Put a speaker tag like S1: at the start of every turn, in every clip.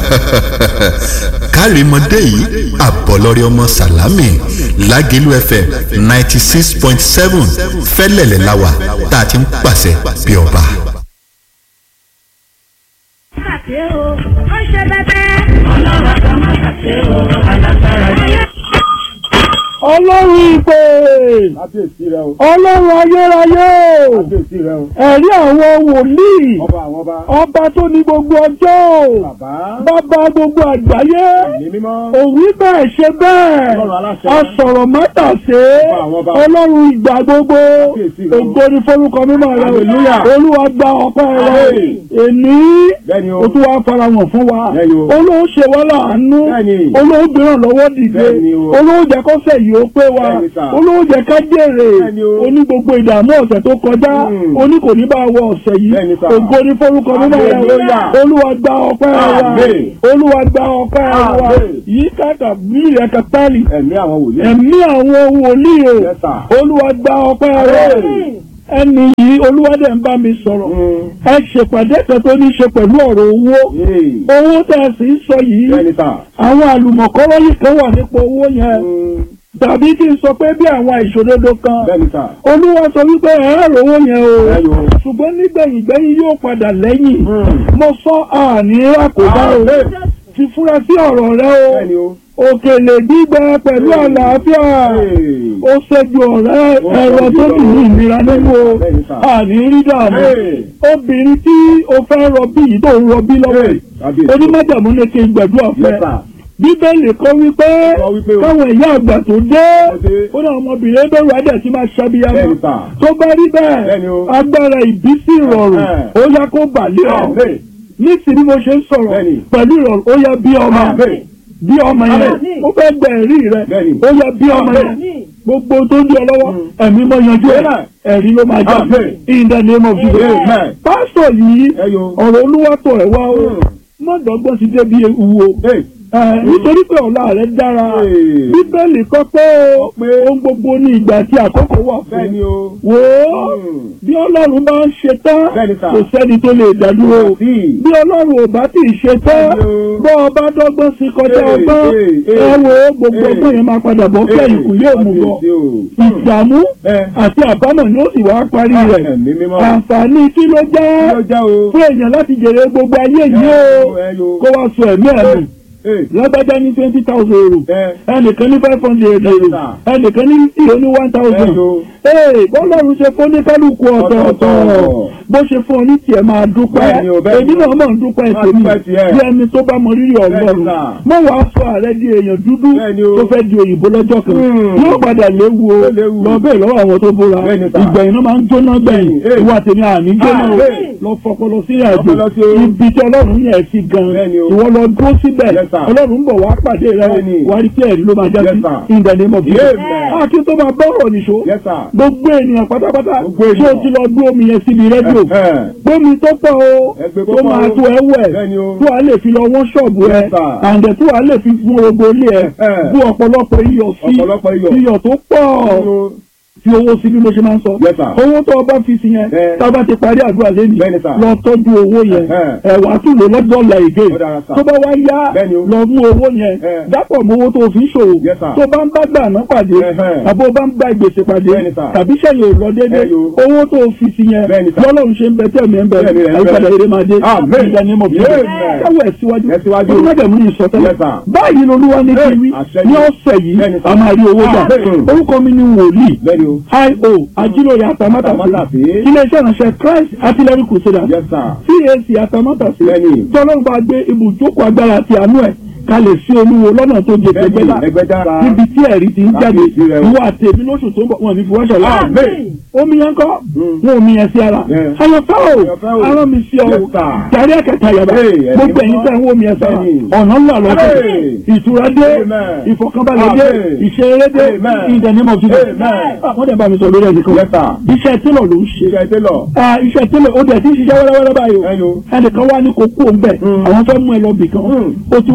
S1: kárìmọ́dé yìí àbọ̀lọ́rẹ́ ọmọ sàlámì lágẹ̀lú fm ninety six point seven fẹ́lẹ̀lẹ̀ láwà tá a ti ń pàṣẹ bí ọba.
S2: ṣe o ó ṣe bẹbẹ. ọlọ́run àgbà má ṣàṣe o alágbára yẹ.
S3: ọlọ́run ìpè
S4: kábíyèsí rẹ o
S3: ọlọ́run ayérayé
S4: kábíyèsí rẹ o
S3: ẹ̀rí àwọn wòlíì
S4: ọba àwọn ọba
S3: ọba tó ní gbogbo ọjọ́
S4: bàbá
S3: bàbá gbogbo àgbáyé
S4: ní mímọ́
S3: òwí bẹ́ẹ̀ ṣe bẹ́ẹ̀
S4: Ọlọ́run aláṣẹ.
S3: asọ̀rọ̀ mátàsé
S4: Ọba àwọn ọba.
S3: ọlọ́run ìgbà gbogbo
S4: Kábíyèsí rẹ o.
S3: ògo ni forúkọ mímọ́ rẹ
S4: Hallelujah.
S3: olúwa gba ọpẹ́ rẹ
S4: Àmín.
S3: èní
S4: bẹ́ẹ̀ni o
S3: o tún wá farahàn fún wa
S4: Bẹ́ẹ̀ni o.
S3: olóò ṣe wá láàánú
S4: Bẹ́ẹ̀ni.
S3: olóò gbéràn lọ́wọ́ dìde
S4: Bẹ́ẹ̀ni o.
S3: olóò jẹ́ kọ́sẹ̀ yìí ó pé wa
S4: Bẹ́ẹ̀ni sà.
S3: olóò jẹ́ ká jèrè
S4: Bẹ́ẹ̀ni o.
S3: oní gbogbo ìdààmú ọ̀sẹ̀ tó kọjá
S4: Mm.
S3: oní kò ní bá wọ ọ̀sẹ̀ yìí
S4: Bẹ́ẹ̀ni sà.
S3: ògo ní forúkọ mímọ́ rẹ
S4: Hallelujah.
S3: olúwa gba ọpẹ́ wa
S4: Àmín.
S3: olúwa gba ọpẹ́ wa
S4: Àmín.
S3: yìí kàkà bí ẹ̀ka tálì
S4: ẹ̀mí àwọn wòlíì
S3: ẹ̀mí àwọn wòlíì o
S4: Yes, sir.
S3: olúwa gba ọpẹ́ wa
S4: Àmín.
S3: ẹni yìí olúwa dẹ̀ ń bá mi sọ̀rọ̀
S4: Mm.
S3: ẹ ṣèpàdé kan tó ní í ṣe pẹ̀lú ọ̀rọ̀ owó
S4: Yéè.
S3: owó tẹ̀ sí ń sọ yìí
S4: bẹ́ẹ̀ni sà
S3: àwọn àlùmọ̀kọ́rọ́ yìí kan wà nípa owó yẹn
S4: Mm.
S3: tàbí kí n sọ pé bí àwọn ìṣòdodo kan
S4: bẹ́ẹ̀ni sà
S3: olúwa sọ wípé ẹ̀rọ owó yẹn o
S4: bẹ́ẹ̀ni o
S3: ṣùgbọ́n nígbẹ̀yìn gbẹ́yìn yóò padà lẹ́yìn
S4: Mm.
S3: mo sọ àní àkóbá o
S4: Àmín.
S3: ti fura sí ọ̀rọ̀ rẹ o
S4: bẹ́ẹ̀ni o
S3: òkèlè gbígbẹ pẹ̀lú àlàáfíà
S4: Yéè.
S3: ó ṣẹ́jú ọ̀rẹ́
S4: Ó
S3: ẹ̀rọ
S4: ṣẹ́jú
S3: tó
S4: ọ̀rọ̀.
S3: ní ní ìnira nínú o
S4: Bẹ́ẹ̀ni sà.
S3: àní rí dààmú
S4: Hey.
S3: obìnrin tí o fẹ́ rọbí yìí tó ń rọbí lọ́wọ́
S4: Hey.
S3: yìí
S4: kábíyèsí
S3: onímọ̀jàmú ní kí n gbàdúrà fún
S4: Yes,
S3: ẹ
S4: sir.
S3: bíbélì kọ́ wípé
S4: Sọ wípé o.
S3: káwọn ìyá àgbà tó dé
S4: Ó dé.
S3: ó náà ọmọbìnrin bẹ̀rù adẹ̀ tí máa ṣàbíyamọ
S4: Bẹ́ẹ̀ni sà.
S3: tó bá rí bẹ́ẹ̀
S4: Bẹ́ẹ̀ni o.
S3: agbára ìbísí ìrọ̀rùn
S4: Ẹ̀hẹ́n.
S3: ó yá kó bàlẹ́ ọ
S4: Àmín.
S3: ní ti bí mo ṣe ń sọ̀rọ̀
S4: Bẹ́ẹ̀ni.
S3: pẹ̀lú ìrọ̀rùn ó yá bí ọmọ
S4: Àmín.
S3: bí ọmọ yẹn
S2: Àmín.
S3: ó fẹ́ gbẹ ẹ̀rí rẹ
S4: Bẹ́ẹ̀ni.
S3: ó yá bí ọmọ yẹn
S2: Àmín.
S3: gbogbo tó ń di ọ lọ́wọ́ ẹ̀mí mọ́ yanjú ẹ̀
S4: Amen.
S3: ẹ̀rí ló máa já
S4: Àmín.
S3: in the name of Jesus
S4: Amen.
S3: pásítọ̀ yìí
S4: ẹyọ
S3: ọ̀rọ̀ olúwa tọ̀ ẹ̀ wá o
S4: Mm.
S3: mọ́dọ̀gbọ́n ti débi ewu o
S4: Hey.
S3: Ẹ, nítorí pé ọ̀la rẹ̀ dára
S4: Hey.
S3: bíbélì kọ́ pé o
S4: pé
S3: ohun gbogbo ní ìgbà tí àkókò wà fún
S4: bẹ́ẹ̀ni o
S3: wò ó
S4: Mm.
S3: bí ọlọ́run bá ń ṣe tán
S4: Bẹ́ẹ̀ni sà.
S3: kò sẹ́ni tó lè dádúró
S4: Sí.
S3: bí ọlọ́run ò bá tì í ṣe tán
S4: Bẹ́ẹ̀ni o.
S3: bọ́ ọba dọ́gbọ́n sí kọjá
S4: Hey,
S3: ọgbọ́n
S4: hey, hey.
S3: ẹ wo gbogbo
S4: Hey.
S3: ọgbọ́n yẹn máa padà bọ́ kí ẹ̀yìn kù yóò mú bọ̀
S4: Kábíyèsí o.
S3: ìdààmú
S4: Ẹ.
S3: àti àbámọ̀ ni ó sì wá parí rẹ̀
S4: ẹ̀mí mímọ́
S3: àǹfààní kí ló
S4: kí
S3: jẹ́
S4: ló jẹ́ o
S3: fún èèyàn láti jèrè gbogbo ayé yìí o
S4: ẹyọ
S3: kó wá sọ ẹ̀mí ẹ̀mí
S4: Hey.
S3: lágbájá ní twenty thousand euro
S4: Ẹ.
S3: ẹnìkan ní five hundred euro
S4: sà.
S3: ẹnìkan ní ìró ní one thousand
S4: Ẹyọ.
S3: ee bọ́lọ́run ṣe fún ní kálukú ọ̀tọ̀ọ̀tọ̀
S4: Ọ̀tọ̀ọ̀tọ̀.
S3: bó ṣe fún ọ ní tiẹ̀ máa dúpẹ́
S4: Bẹ́ẹ̀ni o, bẹ́ẹ̀ni
S3: èmi
S4: o.
S3: náà mọ̀ ń dúpẹ́
S4: Máa
S3: tèmi
S4: dúpẹ́ tiẹ̀.
S3: bí ẹni tó bá mọ rírì ọlọ́run
S4: Bẹ́ẹ̀ni sà.
S3: mọ̀ wá sọ ààrẹ di èèyàn dúdú
S4: Bẹ́ẹ̀ni o.
S3: tó fẹ́ di òyìnbó lọ́jọ́ kan
S4: Hmm.
S3: yóò padà léwu o
S4: Ó léwu.
S3: lọ bẹ́ẹ̀ lọ́wọ́ àwọn tó bóra
S4: Bẹ́ẹ̀ni sà.
S3: ìgbẹ̀yìn náà máa ń jóná gbẹ̀yìn
S4: Hey.
S3: ìwà tèmi àní jóná o
S4: Hey.
S3: lọ fọpọlọ sí àjò
S4: Fọpọlọ sí o.
S3: ibi tí ọlọ́run yẹn ti gan
S4: Bẹ́ẹ̀ni o.
S3: ìwọ lọ dúró síbẹ̀
S4: Yes, sir.
S3: ọlọ́run ń bọ̀ wá pàdé rẹ
S4: Bẹ́ẹ̀ni.
S3: wà á rí pé ẹ̀rí ló máa já
S4: Yes,
S3: sí
S4: sir.
S3: in the name of Jesus.
S4: Amen.
S3: àti tó máa bọ́rọ̀ nìṣó
S4: Yes, sir.
S3: gbogbo ènìyàn pátápátá
S4: Gbogbo
S3: tí o
S4: ènìyàn.
S3: ti lọ gbé omi yẹn síbi rédíò
S4: Ẹ̀hẹ́n.
S3: gbómi tó pọ̀ o
S4: Ẹgbẹ́
S3: tó
S4: púpọ̀
S3: máa
S4: o.
S3: tó ẹ wẹ̀
S4: Bẹ́ẹ̀ni o.
S3: tó a lè fi lọ wọ́n ṣọ́ọ̀bù ẹ
S4: Yes, sir.
S3: àǹdẹ̀ tó a lè fi fún gbogbo ilé ẹ
S4: Ẹ̀hẹ́n.
S3: bú ọ̀pọ̀lọpọ̀ iyọ̀ sí
S4: Ọ̀pọ̀lọpọ̀ iyọ̀.
S3: iyọ̀ tó pọ̀ fi owó sí bí mo ṣe máa ń sọ
S4: Yes, sir.
S3: owó tó o bá fi sí yẹn
S4: Ẹ.
S3: tá a bá ti parí àdúrà lẹ́nu
S4: Bẹ́ẹ̀ni, sir.
S3: lọ tọ́jú owó yẹn
S4: Ẹ̀hẹ́n.
S3: ẹ̀wà tún lè lọ́dọ̀ ọ̀la ìgé
S4: Ó dára, sir.
S3: tó bá wá yá
S4: Bẹ́ẹ̀ni o.
S3: lọ mú owó yẹn
S4: Ẹ.
S3: dápọ̀ mọ́ owó tó o fi ń ṣòwò
S4: Yes, sir.
S3: tó bá ń bá gbàná pàdé
S4: Ẹ̀hẹ́n.
S3: àbó bá ń bá gbèsè pàdé
S4: Bẹ́ẹ̀ni, sir.
S3: tàbí sẹ́yìn ò lọ déédéé
S4: Ẹyọ.
S3: owó tó o fi sí yẹn
S4: Bẹ́ẹ̀ni, sir.
S3: lọ́lọ́run ṣe ń bẹ tẹ̀mí ẹ̀ ń bẹ
S4: Tẹ̀mí rẹ̀ ń bẹ.
S3: àyípadà eré máa dé
S4: Amen.
S3: ìjà ni mo fi
S4: Amen.
S3: káwọ́ ẹ̀ síwájú
S4: Ẹ̀ síwájú.
S3: onímọ̀dẹ̀mú ní ìsọtẹ́lẹ̀
S4: Yes, sir.
S3: báyìí lolúwa ní kí
S4: Hey,
S3: wí
S4: àṣẹ
S3: ní
S4: ni.
S3: ọ̀sẹ̀ yìí
S4: Bẹ́ẹ̀ni, sir.
S3: a máa rí owó gbà
S4: Amen.
S3: orúkọ mi ni wòlíì
S4: Bẹ́ẹ̀ni o.
S3: io ajílóye atamátàsí
S4: Atamátàsí.
S3: iléeṣẹ́ ìránṣẹ́ christ artillery crusader
S4: Yes, sir.
S3: cac atamátàsí
S4: Bẹ́ẹ̀ni.
S3: tọ́lọ́run bá gbé ibùjókòó agbára àti àánú ẹ̀ kalẹ̀ sí olúwo lọ́nà tó jẹ
S4: Bẹ́ẹ̀ni,
S3: tẹgbẹ́lá
S4: Ẹgbẹ́dá.
S3: níbi tí ẹ̀rí ti ń jáde
S4: Kábíyèsí rẹ o.
S3: ìwọ àtẹ̀mí lóṣù tó ń bọ̀ wọn ní fi wáṣọ láàrin
S4: Amen.
S3: omi yẹn kọ́
S4: Mm.
S3: wọn omi yẹn sí ara
S4: Yeah.
S3: ayọ̀fẹ́ o
S4: Ayọ̀fẹ́ o.
S3: arán mi sí ọ
S4: Yes, sir.
S3: jàre ẹ̀kẹta yàrá
S4: Hey, ẹ̀mí
S3: gbogbo ẹ̀yin
S4: mímọ́.
S3: tẹ̀ ń wọ́n omi yẹn sára
S4: Bẹ́ẹ̀ni.
S3: ọ̀nà ńlá lọ́dún
S4: Hey.
S3: ìtura dé
S4: Amen.
S3: ìfọ̀kànbalẹ̀ dé
S4: Amen.
S3: ìṣeré dé
S4: Amen.
S3: ìdẹ̀nímọ̀ fífẹ́
S4: Amen.
S3: wọ́n dẹ̀ bá mi sọ lórí ẹnìkan
S4: Yes, sir.
S3: iṣẹ́ télọ̀ ló ń ṣe
S4: Iṣẹ́ télọ̀.
S3: Ah, iṣẹ́ télọ̀ ó dẹ̀ ti ń ṣiṣẹ́ wẹ́rẹ́wẹ́rẹ́ báyìí o
S4: Ẹyọ.
S3: ẹnìkan wá ní kókó ń bẹ̀
S4: Mm.
S3: àwọn fẹ́ mú ẹ lọ bì kan
S4: Mm.
S3: o ti wá lọ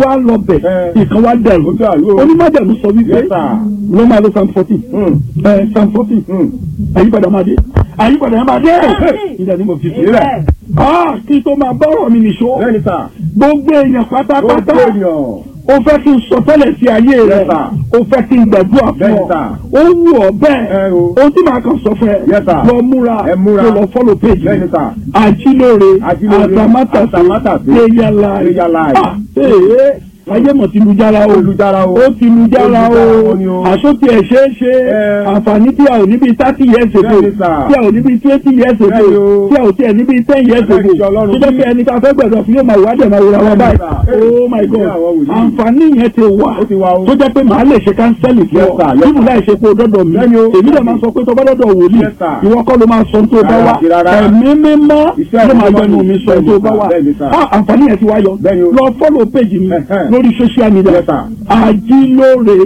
S3: bẹ̀
S4: Eh.
S3: ìkan wá dẹ̀rù
S4: Ó dàrú o.
S3: onímọ̀dẹ̀rù sọ wípé
S4: Yes, sir.
S3: ló máa lo psalm fourteen
S4: Hmm.
S3: ẹ psalm fourteen
S4: Hmm.
S3: àyípadà máa dé àyípadà máa dé ìdá ni mo fi sílẹ̀
S4: Sílẹ̀.
S3: ah kí tó máa bọ́rọ̀ mi nìṣó
S4: Bẹ́ẹ̀ni sà.
S3: gbogbo èèyàn pátápátá
S4: Gbogbo èèyàn.
S3: o fẹ́ kí n sọ tẹ́lẹ̀ sí ayé rẹ̀
S4: Yes, sir.
S3: o fẹ́ kí n gbàdúrà fún
S4: Bẹ́ẹ̀ni,
S3: ọ
S4: sir.
S3: ó wù ọ bẹ́ẹ̀
S4: Ẹ o.
S3: ohun tí màá kàn sọ fún ẹ
S4: Yes, sir.
S3: lọ múra
S4: Ẹ múra.
S3: kó lọ fọ́lọ̀ péjì
S4: Bẹ́ẹ̀ni, sir.
S3: àjílóore
S4: Àjílóore,
S3: àtàmátàsé
S4: àtàmátàsé,
S3: prayer life
S4: prayer life.
S3: Ah, ee ayé mọ̀ ti lu jára o
S4: Olùjára o.
S3: ó ti lu jára o
S4: Olùjára o ni o.
S3: àsótì ẹ̀ ṣeé ṣe
S4: Ẹ.
S3: àǹfààní tí a ò níbi thirty years ago
S4: Bẹ́ẹ̀ni, sir.
S3: tí a ò níbi twenty years ago
S4: Bẹ́ẹ̀ni o.
S3: tí a ò tiẹ̀ níbi ten years ago
S4: Bẹ́ẹ̀ni, Ọlọ́run
S3: tó jẹ́ pé ẹni tá a fẹ́ gbẹ̀dọ̀ fún yóò máa wá dẹ̀ máa wúra wọn
S4: Bẹ́ẹ̀ni,
S3: báyìí
S4: sir.
S3: oh my god
S4: Ní àwọn wòlíì.
S3: àǹfààní yẹn ti wà
S4: Ó ti wà o.
S3: tó jẹ́ pé màá lè ṣe kánsẹ́lì fún
S4: Yes,
S3: ọ
S4: sir. Yes,
S3: nínú láì ṣe pé o dọ́dọ̀ mi
S4: Bẹ́ẹ̀ni o.
S3: èmi dẹ̀ máa sọ pé tó bá dọ́dọ̀ wòlíì
S4: Yes, sir.
S3: ìwọ kọ́ ló máa sọ tó bá wà
S4: Rárá, rárá.
S3: ẹ̀mí mímọ́
S4: Iṣẹ́
S3: ló máa
S4: ìmọ̀
S3: gbẹnu
S4: ni.
S3: mi sọ
S4: Bẹ́ẹ̀ni,
S3: tó
S4: sir.
S3: bá wà
S4: Bẹ́ẹ̀ni, sir.
S3: Ah, àǹfààní yẹn ti wá yọ
S4: Bẹ́ẹ̀ni o.
S3: lọ fọ́lọ̀ péjì mi
S4: Ẹ̀hẹ́n.
S3: lórí social media
S4: Yes, sir.
S3: àjílóore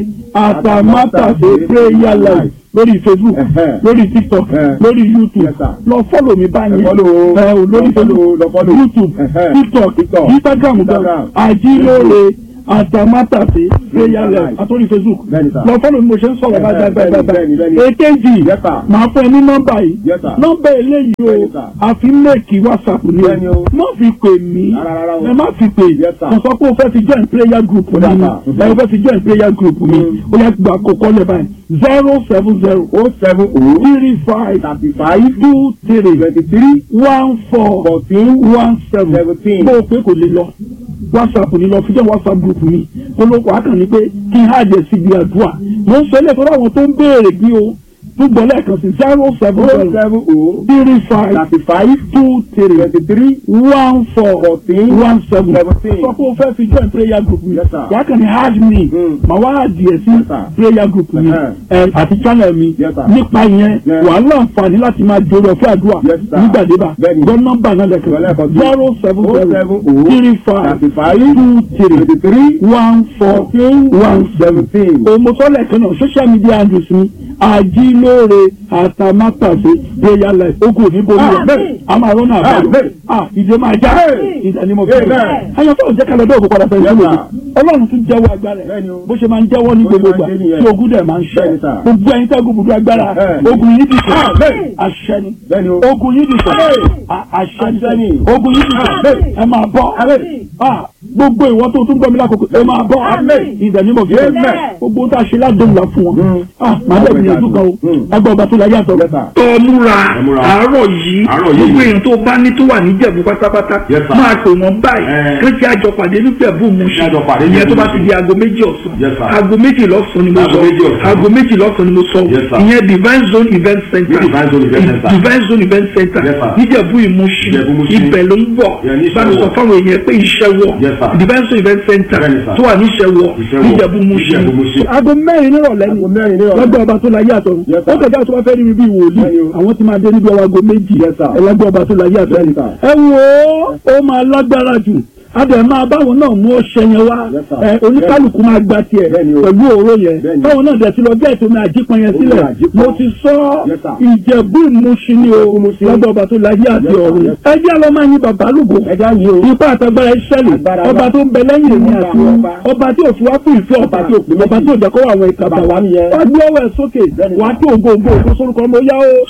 S3: àtàmátàsé prayer life lórí facebook
S4: Ẹ̀hẹ́n.
S3: lórí tiktok
S4: Ẹ̀hẹ́n.
S3: lórí youtube
S4: Yes, sir.
S3: lọ fọ́lọ̀ mi báyìí
S4: Ẹ follow o.
S3: ẹ ò lórí
S4: Lọ follow o, lọ
S3: facebook
S4: follow.
S3: youtube
S4: Ẹ̀hẹ́n.
S3: tiktok
S4: TikTok,
S3: instagram gan
S4: Instagram.
S3: àjílóore àtàmátàsé prayer life
S4: Life.
S3: àtòrí facebook
S4: Bẹ́ẹ̀ni, sir.
S3: lọ fọ́lọ̀ mi mo ṣe ń sọ̀rọ̀
S4: Ẹ̀hẹ́n,
S3: báyìí báyìí
S4: bẹ́ẹ̀ni,
S3: báyìí
S4: bẹ́ẹ̀ni,
S3: báyìí èkejì
S4: Yes, sir.
S3: màá fún ẹ ní nọ́mbà yìí
S4: Yes, sir.
S3: nọ́mbà eléyìí o
S4: Bẹ́ẹ̀ni, sir.
S3: àfi mẹ́ẹ̀kì whatsapp ni
S4: Bẹ́ẹ̀ni
S3: o
S4: o.
S3: má fi pè mí
S4: Rárá, rárá o.
S3: ẹ má fi pè
S4: Yes, sir.
S3: kò sọ pé o fẹ́ fi join prayer group mi
S4: Yes,
S3: ni
S4: sir.
S3: ẹ o fẹ́ fi join prayer group mi
S4: Mm.
S3: ó yẹ gba àkókò lẹ́ báyìí zero seven zero
S4: O seven O
S3: three five
S4: thirty five
S3: two three
S4: twenty three
S3: one four
S4: fourteen
S3: one seven
S4: seventeen.
S3: bó o pé kò lè lọ whatsapp ni lọ fi jẹ́ whatsapp group mi olóko akàn ni pé kí n hàjẹ́ sí ibi àdúrà mo ń sọ ilé ìtọ́jú àwọn tó ń béèrè bí o gbogbo lẹ́ẹ̀kan sí zero seven
S4: O
S3: zero
S4: seven O
S3: three five
S4: thirty five
S3: two three
S4: twenty three
S3: one four
S4: fourteen
S3: one seven
S4: seventeen.
S3: sọ pé o fẹ́ fi join prayer group mi
S4: Yes, sir.
S3: wàá kàn ní hard me
S4: Mm.
S3: mà wá adìẹ sí
S4: Yes, sir.
S3: prayer group mi
S4: Uh-huh.
S3: ẹ àti channel mi
S4: Yes, sir.
S3: nípa yẹn
S4: Yeah.
S3: wàá láǹfààní láti máa jòrò ọ̀fẹ́ àdúrà
S4: Yes, sir.
S3: nígbàdébà
S4: Bẹ́ẹ̀ni.
S3: gbọ́ nọ́mbà náà lẹ́kọ̀ọ́
S4: Lẹ́ẹ̀kan sí.
S3: zero seven
S4: O
S3: zero
S4: seven O
S3: three five
S4: thirty five
S3: two three
S4: twenty three
S3: one four
S4: fourteen
S3: one seven
S4: seventeen.
S3: òmùsọ́lẹ̀ kan náà social media handles mi àjílóore àtàmátàsé prayer life ogun òní borí rẹ̀
S4: Amen.
S3: a máa rọ́nà àbáyọ
S4: Amen.
S3: ah ìdè máa já
S4: Amen.
S3: ìdè ni mo fi
S4: Amen.
S3: ayọ̀fẹ́ òjẹ́ kalẹ̀ bẹ́ẹ̀ kó padà fẹ́
S4: Yes,
S3: sílẹ̀
S4: sir.
S3: ọlọ́run tún jẹ́wọ́ agbára ẹ̀
S4: Bẹ́ẹ̀ni o.
S3: bó ṣe máa ń jẹ́wọ́ ní
S4: Bó ṣe
S3: gbogbo
S4: máa
S3: ìgbà
S4: ń ṣe nìyẹn.
S3: tí ogun dẹ̀ máa ń ṣe
S4: Bẹ́ẹ̀ni, sir.
S3: gbogbo ẹ̀yin tẹ́gun bùdó agbára
S4: Bẹ́ẹ̀ni.
S3: ogun yìí dìṣẹ́
S4: Amen.
S3: àṣẹ ni
S4: Bẹ́ẹ̀ni o.
S3: ogun yìí dìṣẹ́
S4: Amen.
S3: à- àṣẹ
S4: Àṣẹ
S3: ni
S4: ni.
S3: ogun yìí dìṣẹ́
S4: Amen.
S3: ẹ máa bọ́
S4: Amen.
S3: Ah, gbogbo ìwọ tó tún gbọ́ mi lákòókò ẹ máa bọ́
S4: Amen.
S3: ìdẹ̀ ní mo fi
S4: Amen.
S3: gbogbo ohun tá a ṣe ládùn là fún wọn
S4: Mm.
S3: Ah, màá bẹ̀ gbìyànjú kan o
S4: Mm.
S3: agbọ̀ ọba tó la yàtọ̀.
S4: Yes, sir.
S3: tó o múra
S5: Ẹ múra.
S3: àárọ̀ yìí
S5: Àárọ̀ yìí.
S3: gbogbo èèyàn tó bá ní tó wà ní Ìjẹ̀bú pátápátá
S5: Yes, sir.
S3: máa pè wọ́n báyìí
S5: Eh.
S3: kí wọ́n àjọ pàdé ní Ìjẹ̀bú
S5: Kí
S3: Mùṣín
S5: a jọ pàdé ní
S3: ìyẹn tó bá
S5: Ìjẹ̀bú
S3: ti di aago méjì ọ̀sán
S5: Yes, sir.
S3: aago méjì lọ́sàn ni mo
S5: Aago
S3: sọ
S5: méjì ọ̀sán.
S3: aago méjì lọ́sàn ni mo sọ
S5: Yes, sir.
S3: ìyẹn Divine Zone Event Center
S5: Ní Divine Zone Event Center.
S3: Divine Zone Event Center
S5: Yes, sir.
S3: níjẹ̀bú Ìmúṣin
S5: Ìjẹ̀bú Ìmúṣin.
S3: ibẹ̀ ló ń bọ̀
S5: Yeah, ní
S3: bá mi sọ
S5: Ìṣẹ́wọ̀.
S3: fáwọn èèyàn pé iṣẹ́ wọ̀
S5: Yes, sir.
S3: Divine Zone Event Center
S5: Bẹ́ẹ̀ni, sir.
S3: tó wà ní Ìṣẹ́wọ̀
S5: Ìṣẹ́wọ̀.
S3: níjẹ̀bú Ìmúṣin
S5: Ìjẹ̀bú Ìmúṣin.
S3: aago mẹ́rin nírọ̀lẹ́ ni
S4: Aago mẹ́rin nírọ̀lẹ́.
S3: lọ́gbọ̀n ọba tó láyé àtọ̀
S4: Yes, sir.
S3: ó kẹjá tó bá fẹ́ rí mi bí wòlíì
S4: Bẹ́ẹ̀ni o.
S3: àwọn tí máa dé níbi ọwọ́ aago méjì
S4: Yes, sir.
S3: ẹlẹ́gbẹ́ ọba tó láyé àtọ̀
S4: Bẹ́ẹ̀ni, sir.
S3: ẹ wo ó máa lágbára jù adẹ̀ máa báwọn náà mú ọṣẹ yẹn wá
S4: Yes, sir.
S3: ẹ oníkálukú máa gba tiẹ̀
S4: Bẹ́ẹ̀ni o.
S3: pẹ̀lú òró yẹn
S4: Bẹ́ẹ̀ni.
S3: báwọn náà dẹ̀ ti lọ jẹ́ ìtòmí àjípọn yẹn sílẹ̀
S4: Omi àjípọn.
S3: mo ti sọ
S4: Yes, sir.
S3: ìjẹ̀bú ìmúṣin ni o lọ́gbọ̀n ọba tó láyé àti
S4: Yes, sir.
S3: ọ̀run
S4: Yes,
S3: ẹ jẹ́ lọ́ máa yin bàbá lùgbò
S4: Ẹja yìí o.
S3: ipa àtàgbára ìṣẹ̀lẹ̀
S4: Agbára
S3: ọba
S4: wa.
S3: tó ń bẹ lẹ́yìn èmi
S4: Ọba,
S3: àti wọn
S4: ọba.
S3: ọba tí ò fi wá fún ìfẹ́ ọba tí ò pè ọba tí ò jẹ́ kó wà àwọn ìkàbà wa
S4: nìyẹn.
S3: wá gbé ọwọ́ ẹ̀ sókè
S4: Bẹ́ẹ̀ni.
S3: wá tó ògo ògo ògo sórúkọ ọmọ yá o.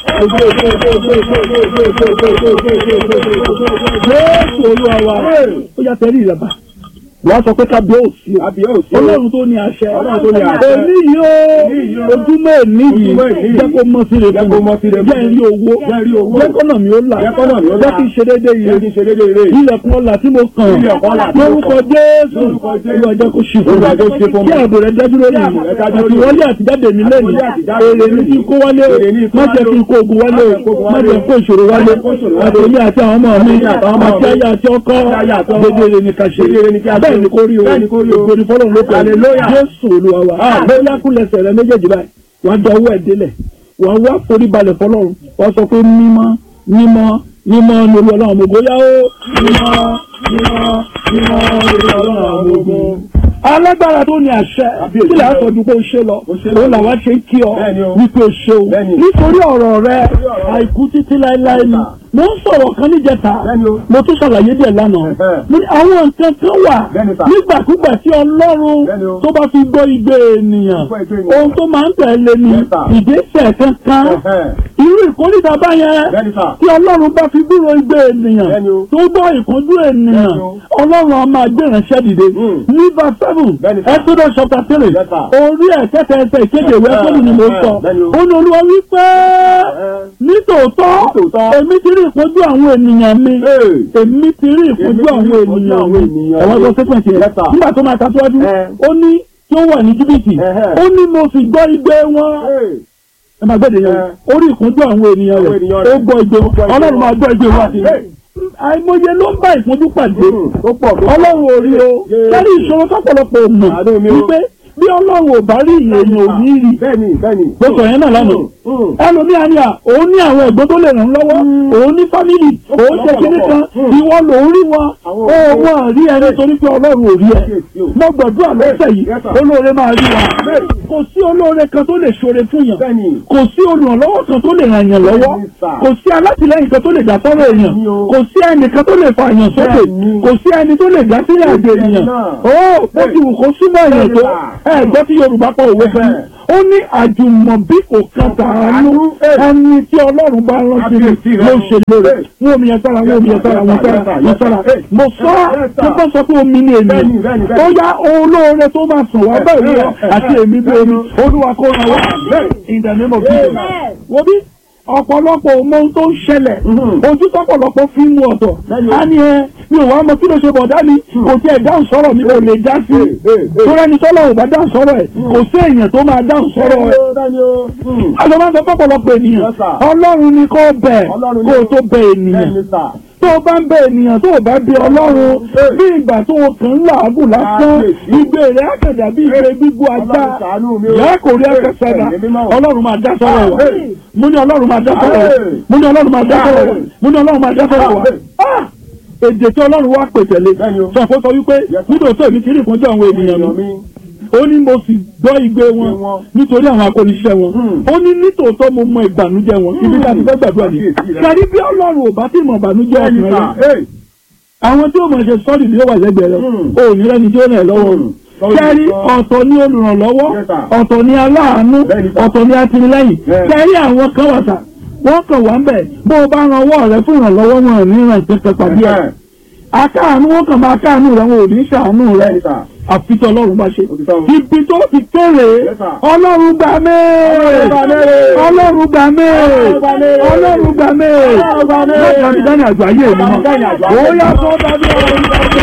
S3: Jésù olúwa wa ó yà tẹ́lẹ̀ ìrẹ̀bà wàá sọ pé kábíyèsí o
S4: Kábíyèsí o.
S3: ọlọ́run tó ní àṣẹ
S4: Ọlọ́run tó ní àṣẹ.
S3: òní yìí o ojúmọ́ èní yìí
S4: Ojúmọ́ èní yìí.
S3: jẹ́ kó mọ́ sí rẹ̀
S4: Jẹ́ kó mọ́ sí rẹ̀
S3: jẹ́ rí owó
S4: Jẹ́ rí owó.
S3: jẹ́ kọ́nà mi ó là
S4: Jẹ́ kọ́nà mi ó là.
S3: jẹ́ kí n ṣe déédéé
S4: Jẹ́ kí
S3: yìí
S4: n ṣe déédéé ire.
S3: ilẹ̀kùn ọ̀la tí mo kàn
S4: Ilẹ̀kùn ọlá tí mo
S3: lórúkọ
S4: kàn.
S3: Jésù
S4: Lórúkọ Jésù.
S3: olúwa jẹ́ kó ṣì fún
S4: Olúwa jẹ́ kó ṣe fún
S3: mi
S4: mi.
S3: kí ààbò rẹ̀ dájú lórí
S4: Kí ààbò
S3: mi
S4: rẹ̀ dájú lórí
S3: àti
S4: mi.
S3: wọlé àtijáde mi lẹ́nu
S4: Àti wọlé àtijáde
S3: èrè
S4: mi
S3: mi kí n kó wálé
S4: Èrè mi kí n
S3: má
S4: kó
S3: jẹ́
S4: wálé.
S3: kí n kó ogun wálé
S4: Má jẹ́ kó ogun
S3: má
S4: wálé.
S3: jẹ́ kó ìṣòro wálé
S4: Má jẹ́ kó ìṣòro wálé.
S3: àti èmi àti àwọn ọmọ mi
S4: Àti èmi àti àwọn ọmọ
S3: àti
S4: mi.
S3: ayé àti ọkọ
S4: Àti ayé àti ọkọ.
S3: dédé rẹ̀ ní ká ṣe
S4: Dédé rẹ̀ ní ká ṣe.
S3: bẹ́ẹ̀ ni kó rí o
S4: Bẹ́ẹ̀ ni kó rí o.
S3: ògo ni fọlọ́run ló pẹ̀lú
S4: Hallelujah.
S3: Jésù olúwa wa bóyá kúlẹ̀sẹ̀ rẹ méjèèjì báyìí wàá jọ owó ẹ̀ délẹ̀ wàá wá forí balẹ̀ fọlọ́run wàá sọ pé mímọ́ mímọ́ mímọ́ ni olú ọlọ́run mo gbóyà ó mímọ́ mímọ́ mímọ́ ni olú ọlọ́run mo gbó. alágbára tó ní àṣẹ
S4: Kábíyèsí
S3: kí lè
S4: o.
S3: sọ ju pé o ṣe lọ
S4: O ṣe lọ.
S3: òun làwa ṣe ń kí ọ
S4: Bẹ́ẹ̀ni o.
S3: wípé o ṣe o
S4: Bẹ́ẹ̀ni.
S3: nítorí ọ̀rọ̀ rẹ
S4: ọ̀rọ̀ rẹ.
S3: àìkú títí láéláé ni mo ń sọ̀rọ̀ kan níjẹta
S4: Bẹ́ẹ̀ni o.
S3: mo tún ṣàlàyé díẹ̀ lánàá
S4: Ẹ̀hẹ́.
S3: mo ní àwọn nǹkan kan wà
S4: Bẹ́ẹ̀ni sà.
S3: nígbàkúgbà tí ọlọ́run
S4: Bẹ́ẹ̀ni o.
S3: tó bá fi gbọ́ igbe ènìyàn
S4: Gbọ́ igbe ènìyàn.
S3: ohun tó máa ń tẹ̀lé ni
S4: Yes, sir.
S3: ìgbésẹ̀ kankan
S4: Ẹ̀hẹ́.
S3: irú ìkórìtà báyẹn
S4: Bẹ́ẹ̀ni sà.
S3: tí ọlọ́run bá fi gbúrò igbe ènìyàn
S4: Bẹ́ẹ̀ni o.
S3: tó gbọ́ ìkánjú ènìyàn
S4: Bẹ́ẹ̀ni o.
S3: ọlọ́run a máa gbé ìránṣẹ́ dìde
S4: Mm.
S3: ní verse seven
S4: Bẹ́ẹ̀ni sà.
S3: exodus chapter three
S4: Yes, sir.
S3: orí ẹ̀kẹ́tẹ̀ ẹsẹ̀ ìkéde ìwé
S4: Ẹ̀hẹ́.
S3: ẹ̀kọ́dù ni mo sọ
S4: Bẹ́ẹ̀ni o.
S3: ó ní olúwa wípé
S4: Ẹ̀hẹ́.
S3: nítòótọ́
S4: Nítòótọ́.
S3: èmi ti rí ìpọ́njú àwọn ènìyàn mi
S4: Hey.
S3: èmi ti rí ìpọ́njú
S4: Èmi ti rí
S3: àwọn
S4: ìpọ́njú
S3: ènìyàn
S4: àwọn
S3: mi
S4: ènìyàn
S3: ẹ̀wọ́n
S4: mi.
S3: tó sẹ́pẹ̀ntì
S4: Yes,
S3: rẹ̀
S4: sir.
S3: nígbà tó máa tàṣíwájú
S4: Ẹ̀.
S3: ó ní tí ó wà ní jìbìtì
S4: Ẹ̀hẹ́.
S3: ó ní mo sì gbọ́ igbe wọn
S4: Hey.
S3: ẹ máa gbẹ́dẹ̀ yẹn
S4: Ẹ̀.
S3: orí ìpọ́njú àwọn ènìyàn
S4: Àwọn
S3: rẹ̀
S4: ènìyàn
S3: ó
S4: rẹ̀.
S3: gbọ́ igbe wọn
S4: gbọ́ igbe
S3: ọlọ́run
S4: wọn.
S3: máa gbọ́ igbe wọn àti
S4: Hey.
S3: àìmọye ló ń bá ìpọ́njú pàdé
S4: Mm. Tó pọ̀ tó pọ̀.
S3: ọlọ́run ò rí o
S4: Yes.
S3: lórí ìṣòro tọ́pọ̀lọpọ̀ mọ̀
S4: Àánú mi o.
S3: wípé bí ọlọ́run ò bá rí èèyàn ò ní rí
S4: Bẹ́ẹ̀ni bẹ́ẹ̀ni.
S3: gbọ́sọ̀ yẹn náà lánàá
S4: Mm.
S3: ẹlòmíà ni à òun ní àwọn ẹ̀gbọ́n tó lè ràn lọ́wọ́ òun ní fámìlì òun ṣe kíní kan
S4: Mm.
S3: ìwọ lòún rí wọn
S4: Àwọn
S3: ó
S4: òbí.
S3: wọn rí ẹni torí pé ọlọ́run ò rí ẹ
S4: Yes,
S3: mo gbàdúrà lọ́sẹ̀ yìí
S4: Yes, sir.
S3: olóore máa rí wa kò sí olóore kan tó lè ṣoore fún yàn
S4: Bẹ́ẹ̀ni.
S3: kò sí olùrànlọ́wọ́ kan tó lè ràn yàn lọ́wọ́
S4: Bẹ́ẹ̀ni, sir.
S3: kò sí alátìlẹ́yìn kan tó lè dá sọ́rọ̀ èèyàn
S4: Bẹ́ẹ̀ni o.
S3: kò sí ẹnìkan tó lè fa èèyàn sókè
S4: Bẹ́ẹ̀ni.
S3: kò sí ẹni tó lè dá sílẹ̀ àjò
S4: Bẹ́ẹ̀ni
S3: ènìyàn
S4: náà.
S3: ó bó ti wù kó súnmọ́ èèyàn tó
S4: Bẹ́ẹ̀ni,
S3: ẹ gbọ́ tí Yorùbá pọ̀ òwe fún
S4: Bẹ́ẹ̀.
S3: ó ní àjùmọ̀bí kò kan tàánú ẹni tí Ọlọ́run bá rántí ni
S4: Kábíyèsí rẹ̀.
S3: ló ń ṣe lóore
S4: Bẹ́ẹ̀.
S3: wọ́n omi yẹn sára wọ́n omi yẹn sára wọ́n sára wọ́n sára mo sọ
S4: Yes, sir.
S3: tó bá sọ pé omi ni èmi
S4: Bẹ́ẹ̀ni, bẹ́ẹ̀ni,
S3: ó
S4: bẹ́ẹ̀ni.
S3: yá olóore tó máa sùn wá bẹ́ẹ̀ ni ọ àti èmi bí omi Olúwa kó ra wá in the name of Jesus
S2: Amen.
S3: wo bí ọ̀pọ̀lọpọ̀ ò mọ ohun tó ń ṣẹlẹ̀
S4: Mhm.
S3: ojú tọ́pọ̀lọpọ̀ fi ń mú ọ̀tọ̀
S4: Bẹ́ẹ̀ni.
S3: á ní ẹ mi ò wá mọ kí ló ṣe bọ̀dá mi kò tiẹ̀ dáhùn sọ̀rọ̀ mi kò lè dá sí
S4: Hey, hey, hey.
S3: tó rẹ́ni tọ́lọ̀ ò bá dáhùn sọ̀rọ̀ ẹ̀ kò sí èèyàn tó máa dáhùn sọ̀rọ̀ ẹ̀
S4: Bẹ́ẹ̀ni o. Mm.
S3: àjọ máa ń sọ fọ́pọ̀lọpọ̀ ènìyàn
S4: Yes, sir.
S3: ọlọ́run ni kò bẹ̀
S4: Ọlọ́run ni
S3: kó o
S4: o.
S3: tó bẹ̀ ènìyàn
S4: Bẹ́ẹ̀ni sà.
S3: tó o bá ń bẹ ènìyàn tó o bá bí ọlọ́run
S4: Hey.
S3: bí ìgbà tó o kàn ń làágùn lásán
S4: Kábíyèsí.
S3: ìgbé rẹ̀ àkàdà bí ìgbé gbígbó ajá
S4: Ọlọ́run ṣàánú mi o.
S3: ìyá kò rí akẹ́sẹ̀dá
S4: Hey, èmi náà.
S3: ọlọ́run máa dá sọ́rọ̀ wa
S4: Hey.
S3: mo ní ọlọ́run máa dá sọ́rọ̀ wa
S4: Hey.
S3: mo ní ọlọ́run máa dá sọ́rọ̀ wa
S4: Hey.
S3: mo ní ọlọ́run máa dá sọ́rọ̀ wa
S4: Hey.
S3: Ah! èdè tí ọlọ́run wá pè tẹ̀lé
S4: Bẹ́ẹ̀ni o.
S3: sọ fún sọ wípé
S4: Yes, sir.
S3: nítòótọ́ èmi ti rí ìpọ́njú àwọn ènìyàn mi
S4: mi.
S3: ó ní mo sì gbọ́ igbe wọn
S4: wọn.
S3: nítorí àwọn akóniṣẹ́ wọn
S4: Hmm.
S3: ó ní nítòótọ́ mo mọ ìbànújẹ́ wọn ibi tá a ti fẹ́ gbàdúrà ni
S4: Kábíyèsí rẹ̀.
S3: kárí bí ọlọ́run ò bá tí mọ ìbànújẹ́
S4: Bẹ́ẹ̀ni
S3: ọkùnrin
S4: sà.
S3: rẹ
S4: Hey.
S3: àwọn tí ó mọ̀ ṣe sọ́ọ̀dì ni ó wà lẹ́gbẹ̀ẹ́ rẹ
S4: Hmm.
S3: o ò ní rẹ́ni tí ó rẹ̀ lọ́wọ́
S4: Hmm.
S3: o kẹ́rí ọ̀tọ̀ ní olùrànlọ́wọ́
S4: Yes, sir.
S3: ọ̀tọ̀ ní aláàánú
S4: Bẹ́ẹ̀ni sà.
S3: ọ̀tọ̀ ní atìlẹ́yìn
S4: Yes.
S3: kẹ́rí àwọn kan wà sà wọ́n kàn wá ń bẹ̀ bó o bá ran ọwọ́ rẹ fún ìrànlọ́wọ́ wọn ò ní ràn pẹ́pẹ́ pàdé ẹ̀
S4: Ẹ̀hẹ́.
S3: akáàánú wọn kàn máa káàánú rẹ wọn ò ní ṣàánú rẹ
S4: Bẹ́ẹ̀ni sà.
S3: àfi tí ọlọ́run bá ṣe.
S4: Òtítọ́ o.
S3: ibi tó ti kéré
S4: Yes, sir.
S3: ọlọ́run gbà mí
S4: Ọlọ́run gbà mí.
S3: ọlọ́run gbà mí
S4: Ọlọ́run gbà mí.
S3: ọlọ́run gbà mí
S4: Ọlọ́run gbà mí.
S3: lọ́jọ́ ní dání àjọ ayé mi mọ́
S4: Dání àjọ ayé
S3: ó
S4: mi
S3: yá
S4: mọ́.
S3: sọ dájú ọlọ́run gbà mí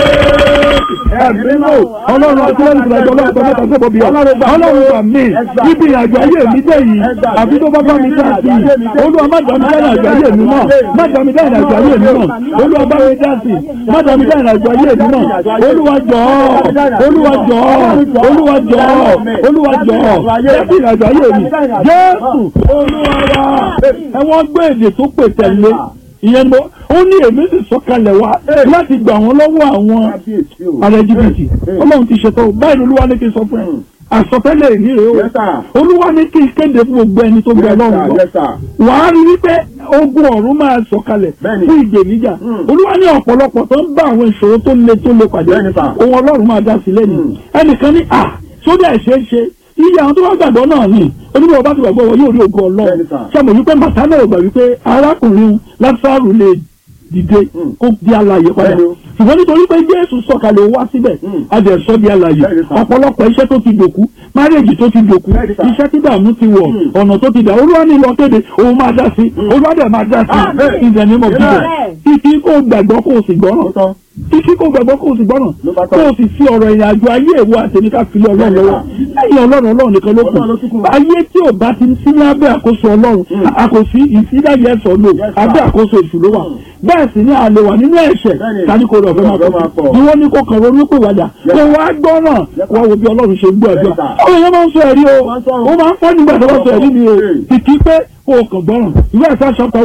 S3: ẹ̀mí mọ́ ọlọ́run àti ọlọ́run ìgbàjọ ọlọ́run tó mẹ́ta tó bọ̀bí ọlọ́run gbà mí ibi ìrìnàjò ayé mi dé yìí àbí tó bá bá mi dá sí i olúwa má dá mi dá ìrìnàjò ayé mi mọ́ má dá mi dá ìrìnàjò ayé mi mọ́ olúwa bá mi dá sí i má dá mi dá ìrìnàjò ayé mi mọ́ olúwa jọ̀ọ́ olúwa jọ̀ọ́ olúwa jọ̀ọ́ olúwa jọ̀ọ́ jẹ́bi ìrìnàjò ayé mi jésù olúwa wa ẹ wọ́n gbé èdè tó pè tẹ̀lé ìyẹn mo ó ní èmi sì sọ̀kalẹ̀ wá láti gbà wọ́n lọ́wọ́ àwọn
S4: Kábíyèsí o.
S3: ààrẹ jìbìtì ọlọ́run ti ṣètò báyìí olúwa ní kí n sọ fún ẹ àsọtẹ́lẹ̀ ìní rèé
S4: Yes, sir.
S3: o olúwa ní kí n kéde fún gbogbo ẹni tó gbẹ
S4: Yes,
S3: lọ́rùn
S4: sir.
S3: lọ
S4: Yes, sir.
S3: wàá rí wípé ogun ọ̀run máa sọ̀kalẹ̀
S4: Bẹ́ẹ̀ni.
S3: fún ìgbèníjà
S4: Mm.
S3: olúwa ní ọ̀pọ̀lọpọ̀ tó ń bá àwọn ìṣòro tó le tó le pàdé
S4: Bẹ́ẹ̀ni, sir.
S3: ohun ọlọ́run máa dá sí lẹ́nu
S4: Mm.
S3: ẹnìkan ní à sódà ẹ̀ṣẹ̀ ṣe iye àwọn tó wá gbàgbọ́ náà ni onímọ̀ ọba ti gbàgbọ́ wọn yóò rí ogun ọlọ́run
S4: Bẹ́ẹ̀ni, sir.
S3: sọmọ wípé màtánà ò gbà wípé arákùnrin lásàrù lè dìde
S4: Mm.
S3: kó di alààyè padà
S4: Bẹ́ẹ̀ni o.
S3: ṣùgbọ́n nítorí pé jésù sọ̀kalẹ̀ wá síbẹ̀
S4: Mm.
S3: adẹ̀sọ́ di alààyè
S4: Bẹ́ẹ̀ni, sir.
S3: ọ̀pọ̀lọpọ̀ iṣẹ́ tó ti dòkú márèèjì tó ti dòkú
S4: Bẹ́ẹ̀ni, sir.
S3: iṣẹ́ tí dààmú ti wọ̀
S4: Mm.
S3: ọ̀nà tó ti dà olúwa ní ìlọ kéde òun máa dá sí olúwa dẹ̀ máa dá sí
S4: Amen.
S3: in the name of Jesus
S2: Amen.
S3: títí kó gbàgbọ́ kó o sì gbọ́ràn
S4: Ó tán.
S3: títí kó gbàgbọ́ kó o sì gbọ́ràn
S4: Ló bá
S3: kó
S4: tán.
S3: o sì fi ọ̀rọ̀ ìrìn àjò ayé ìwọ àtẹ̀mí ká fi lé ọlọ́run lọ́wọ́ lẹ́yìn ọlọ́run ọlọ́run nìkan ló kù
S4: Ọlọ́run ló tún kù.
S3: ayé tí ò bá ti sí lábẹ́ àkóso ọlọ́run àkòsí ìsídáyẹ ẹ̀sọ́ lò
S4: Yes, sir.
S3: abẹ́ àkóso èṣù ló wà bẹ́ẹ̀ sì ni a lè wà nínú ẹ̀ṣẹ̀
S4: Bẹ́ẹ̀ni.
S3: tani kò rọ̀ fẹ́ máa
S4: Ọ̀fẹ́ máa
S3: pọ̀
S4: pọ̀.
S3: ni wọ́n ní kó kàn ronú pé wàjà
S4: Yes,
S3: kó
S4: sir.
S3: wá gbọ́ náà
S4: Yes,
S3: wá wo bí ọlọ́run ṣe ń gbọ́ ẹ̀dọ́
S4: Yes, sir.
S3: àwọn èèyàn máa ń sọ ẹ̀rí o
S4: Wọ́n ń sọ
S3: ó máa ń fọ́ nígbà tó bá sọ ẹ̀rí mi o
S4: Hey.
S3: kìkì pé kó o kàn gbọ́ràn ìwé ẹ̀sán chapter one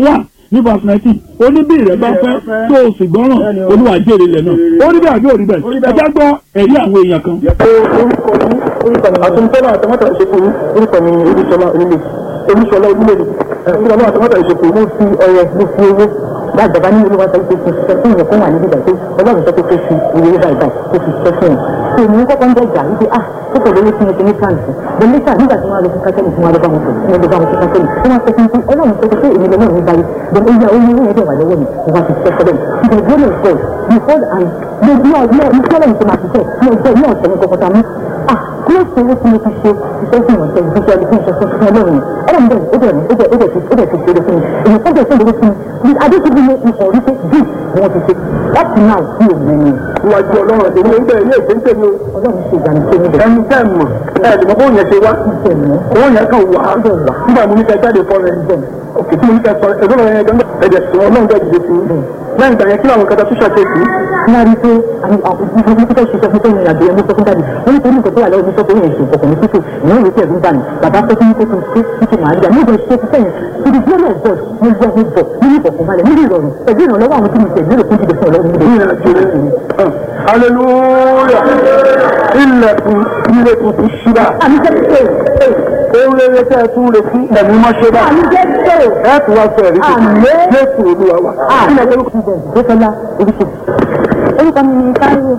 S3: ní verse nineteen ó ní bí ìrẹ́ bá fẹ́ tó o sì gbọ́ràn olúwa jèrè ilẹ̀ náà ó ní bẹ́ẹ̀ àbí òrí bẹ́ẹ̀ ẹ já gbọ́ ẹ̀rí àwọn èèyàn kan.
S4: orúkọ mi orúkọ mi àtúntọ́lá àtọmọ́tà ìṣèkò mi orúkọ mi ni olúṣọlá onílé olúṣọlá onílé olúṣọlá àtọmọ́tà ìṣèkò mo fi ọrẹ mo fi owó lágbàbá ní olúwa sọ pé kò ṣiṣẹ́ fún ìyẹn fún wà níbi ìgbà pé ọlọ́run sọ pé kò fi ìwé báyìí báyìí kò fi ṣiṣẹ́ fún yẹn tó ní kọ́kọ́ ń dẹ̀jà wípé ah kókò lórí fún ẹgbẹ́ ní káàsì the later nígbà tí wọ́n á lọ fún kátẹ́lì fún wa lọ́ba wọn sọ fún ẹgbẹ́ wọn fún kátẹ́lì wọ́n á sọ fún mi ọlọ́run sọ pé èmi lọ́wọ́ mi báyìí then ó yẹ owó owó yẹn dẹ̀ wà lọ́wọ́ mi mo wá ti ṣiṣẹ́ fọ́lẹ̀ the glory of God before and the glory of God ní kọ́lẹ̀ tó máa ṣiṣẹ́ ní ọjọ́ ní ọ̀sẹ̀ ní kọ́kọ́ta mi ah kí ló ṣe owó tí mo ti ṣe iṣẹ́ fún ìwọ̀nsẹ̀ ìfúnṣẹ́ ìfún ìṣẹ́ fún fún ọlọ́run ọlọ́run bẹ́ẹ̀ ó bẹ̀rẹ̀ ó bẹ̀rẹ̀ ó bẹ̀rẹ̀ ó bẹ̀rẹ̀ ti ṣe fún mi èyí tó bẹ̀rẹ̀ tó bẹ̀rẹ̀ fún mi adéṣubú ní ìfọ̀ orí pé bí wọ́n ti ṣe láti náà sí òun ní
S3: iwájú ọlọ́run àti ìwé ìgbẹ́ ilé ìgbé ń tẹ̀lé o.
S4: ọlọ́run ṣe ìgbàlù tó níbẹ̀.
S3: ẹni tẹ́ mọ̀ ẹ lè mọ bóun yẹn ṣe wá
S4: ìṣẹ̀ mọ́
S3: owó yẹn kàn wá nígbà mo ní kẹ́ jáde fọ́ rẹ̀ òkè tí mo ní kẹ́ sọ ẹgbẹ́ rẹ̀ yẹn gan ẹ̀jẹ̀ sọ ọlọ́run bẹ́ẹ̀ dìde sí i lẹ́yìn ìgbà yẹn kí làwọn kẹta tó ṣàkíyèsí
S4: ní a rí pé àwọn ìfẹ́ ṣiṣẹ́ fún tóyìn àgbẹ̀ ẹni sọ fún dáàbì wọ́n ní torí nǹkan tó wà lọ́wọ́ mi sọ pé òun èso ọkùnrin títù ìyẹn ìwé tí ẹ̀dùn bá ní bàbá sọ fún mi pé kí n ṣe títí màá rí àmì ìgbà ṣe ti sẹ́yìn to the glory of God mo gbọ́ mo bọ̀ nínú ìbọ̀kànbalẹ̀ nínú ìrọ̀rùn pẹ̀lú ìrànlọ́wọ́ àwọn tí mo tẹ̀ lérò fún jíjẹ fún ọlọ́run níbẹ̀.
S3: ní ìrìnàjò rẹ̀ hallelujah ilẹ̀kùn ilé tuntun ṣíra
S4: àmì jẹ́ pé
S3: ohun rere tẹ́ ẹ tún retí ẹ̀mí mọ́ ṣe bá
S4: àmì jẹ́ pé
S3: ẹ tún wá sọ ẹ̀rí tuntun
S4: Àmín.
S3: jésù olúwa wa
S4: ilẹ̀ tó kù bẹ̀ gbẹ́sọ̀lá oríṣi. orúkọ mi ni táíwò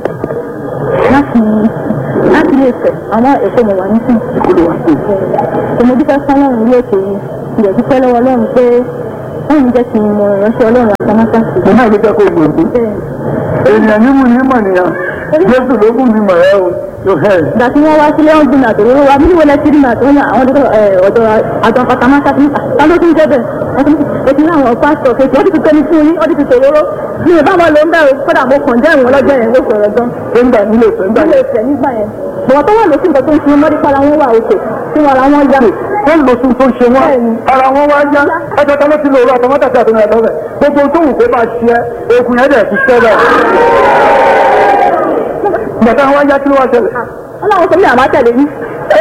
S4: láti láti ilé ìfẹ́ àwọn èkó mo wà nísìn.
S3: olúwa sí
S4: tòmó dúpẹ́ fọlọ́run ilé ètò yìí ilẹ̀ dúpẹ́ lọ́wọ́ ọlọ́run pé wọ́n ń jẹ́ kí n mọ ìránṣẹ́ ọlọ́run àtàmátàsí.
S3: mo náà ló jẹ́ kó gbòòdù
S4: bẹ́ẹ̀
S3: èèyàn nímú ní mọ̀ nìyàn jésù ló kù ní mọ̀ ẹ́ o yóò hẹ́ ẹ̀.
S4: ìgbà tí wọ́n wá sílé wọn gbìnà àtòwò wa bí wọlé sírí náà tó ń yàn àwọn ọ̀dọ́ ọ̀dọ́ àjọ àtàmátàsí ta ló tún jẹ́ bẹ́ẹ̀ wọ́n tún ètò láwọn pásítọ̀ kejì ọdún tuntun ní fún yín ọdún tuntun òróró mi ò bá wọn lò ń bẹ̀rù kódà mo kàn jẹ́ ìwọ̀n lọ́jọ́ yẹn ló sọ̀rọ̀ gan.
S3: nígbà nílé ìfẹ́ nígbà
S4: ilé ìfẹ́ nígbà yẹn bọ̀wọ̀ tó wà lóṣù nǹkan tó ń sun mọ́rí para wọn wà òkè tí wọn ara wọn yá.
S3: wọ́n lọ sí tó ń ṣe wọ́n
S4: Bẹ́ẹ̀ni.
S3: ara wọn wá yá ẹjọ́ tá ló ti lò ó àtọmọ́tà sí àtọmọ́ ẹ̀dọ́ rẹ̀ gbogbo tó wù kó máa ṣe ẹ́ ogun yẹn dẹ̀ ti ṣẹlẹ̀ gbàtà wọn yá kí ló wá ṣẹlẹ̀
S4: ọlọ́run sọ mí àmá tẹ̀lé yín.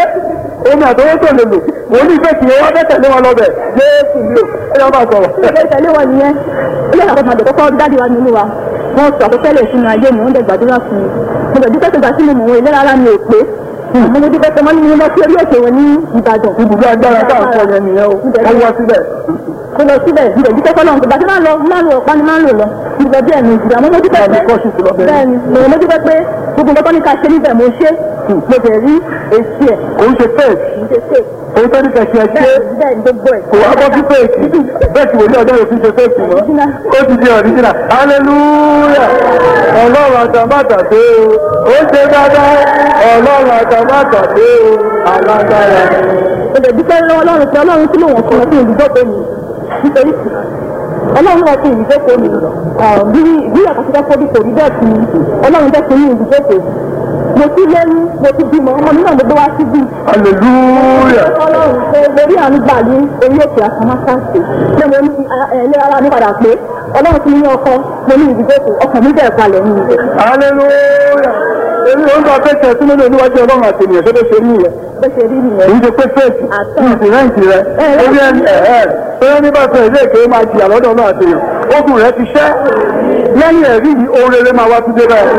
S3: omi àtọwọ́ tó lè lò wọ́n ní ìfẹ́ kì í wọ́n fẹ́ tẹ̀lé wọn lọ bẹ̀ jésù mi ò ẹ yọ bá sọ̀rọ̀.
S4: ilé ìtẹ̀lé wọn nìyẹn ilé ìyàtọ̀ máa dẹ̀kọ́kọ́ dáàdi wa nínú wa wọ́n sọ àkọsẹ́lẹ̀ sínú ayé mi wọ́n dẹ̀ gbàdúrà fún mi mo dẹ̀ dúpẹ́ tó gbà sínú mọ̀ wọn ìlera ara mi ò pé mo ní dúpẹ́ tó mọ́ nínú lọ sí orí òkè wọn ní Ìbàdàn.
S3: ibùdó agbára tá à ń sọ yẹn nìyẹn o wọ́n wá síbẹ̀.
S4: mo lọ síbẹ̀ mo dẹ̀ dúpẹ́ fọlọ́run gbàdúrà máa ń lọ máa ń lọ ọ̀pá ni máa ń lò lọ ìgbà bí ẹ̀mí ìgbà mo dúpẹ́
S3: Àbí kọ́ sí ti lọ bẹ̀rẹ̀.
S4: bẹ́ẹ̀ni mo mo dúpẹ́ pé gbogbo nǹkan tó ní ká ṣe níbẹ̀ mo ṣe mo dẹ̀ rí èsì ẹ̀
S3: kò ń ṣe fake
S4: mo ṣe ṣe
S3: òun tó ní kẹ̀kẹ́ ṣe
S4: bẹ́ẹ̀ bẹ́ẹ̀ ni gbogbo ẹ̀.
S3: kò wá bọ́ sí fake bẹ́ẹ̀ tí wòlíì ọjọ́ yóò fi ṣe fake mọ́ ó ti di original hallelujah ọlọ́run àtàmátà dé o ó ṣe dáadáa ọlọ́run àtàmátà dé o alágbára.
S4: mo lè dúpẹ́ lọ́wọ́ ọlọ́run pé ọlọ́run tí lòun fún ọ fún ìdúgbòkó mi nítorí ọlọ́run náà fún ìdúgbòkó mi bí bí àkàtúntà kó bí kò rí bẹ́ẹ̀ fún mi ọlọ́run jẹ́ fún mi ìdúgbòkó mo ti lẹ́nu mo ti bímọ ọmọ mi náà mo gbé wá síbí
S3: hallelujah
S4: ọlọ́run pé lórí àánú gbà ní orí òkè àkàmásáǹsì pé mo ní ẹ̀ẹ́lẹ́ ara mi padà pé ọlọ́run ti ní ọkọ mo ní ìdúgbòkó ọkàn mi bẹ̀rẹ̀ balẹ̀ ní ìdè
S3: hallelujah èmi ò ń bá fẹ́ tẹ̀ sínú níwájú ọlọ́run àti ènìyàn tó lè ṣe ní ìyẹn
S4: bó ṣe rí nìyẹn.
S3: èyí ṣe pé fẹ́ẹ̀tì
S4: Àtọ̀.
S3: ní ìsìnrẹ́ǹtì rẹ orí ẹni ẹ̀ẹ́ tó ní bá fẹ́ ilé ìké máa jìyà lọ́dọ̀ náà àti èèyàn ogun rẹ ti ṣẹ́ lẹ́yìn ẹ̀rí yìí ohun rere máa wá tún dé báyìí.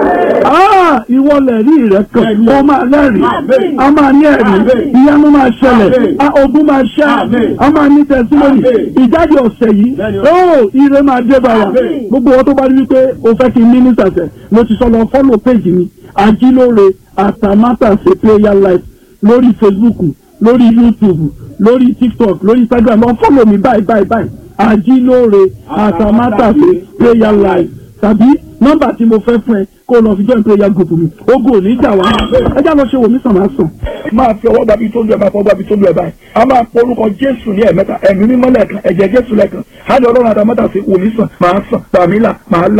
S5: ìwọ lẹ̀rí rẹ̀ kan ó máa lẹ́rìí a máa ní ẹ̀rí ìyanu máa ṣẹlẹ̀ a ogun máa ṣẹ́ a máa ní tẹ̀síwòrì ìjáde ọ̀sẹ̀ yìí ó ire máa dé bá wa gbogbo wọn tó bá rí wípé o fẹ́ kí n ní nísàsẹ̀ mo ti sọ lọ fọ́lọ̀ péjì mi ajílóore àtàmátàsé prayer life lórí facebook lórí youtube lórí tiktok lórí instagram lọ fọ́lọ̀ mi báyìí báyìí báyìí ajílóore àtàmátàsé prayer life tàbí nọ́mbà tí mo fẹ́ fún ẹ kó o lọ fi join prayer group mi ogun ò ní jà wá ẹjá lọ ṣe wò mí sàn máa sàn. máa fi ọwọ́ gbàbí tó lu ẹ̀ máa fọwọ́ gbàbí tó lu ẹ̀ báyìí a máa pọ orúkọ jésù ní ẹ̀mẹ́ta ẹ̀mí mímọ́ lẹ́ẹ̀kan ẹ̀jẹ̀ jésù lẹ́ẹ̀kan á lè ọlọ́run àtàmọ́tà sí wò mí sàn máa sàn gbàmílà máa là